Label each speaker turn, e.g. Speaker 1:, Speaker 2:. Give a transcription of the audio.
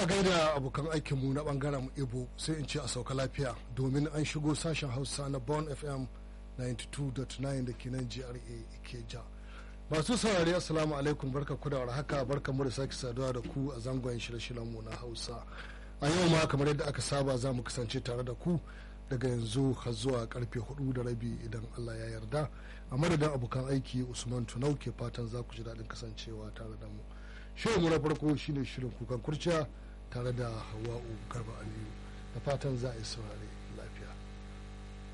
Speaker 1: a gaida abokan aikinmu na bangaren ibo sai in ce a sauka lafiya domin an shigo sashen hausa na bon fm 92.9 da ke nan gra ikeja masu saurari assalamu alaikum barka ku da warhaka barka mu da sake saduwa da ku a zangon shirye mu na hausa a yau ma kamar yadda aka saba za mu kasance tare da ku daga yanzu har zuwa karfe hudu da rabi idan allah ya yarda a madadin abokan aiki usman tunau ke fatan za ku ji daɗin kasancewa tare da mu shirin mu na farko shine shirin kukan kurciya tare da hawa'u garba aliyu da fatan za a yi saurare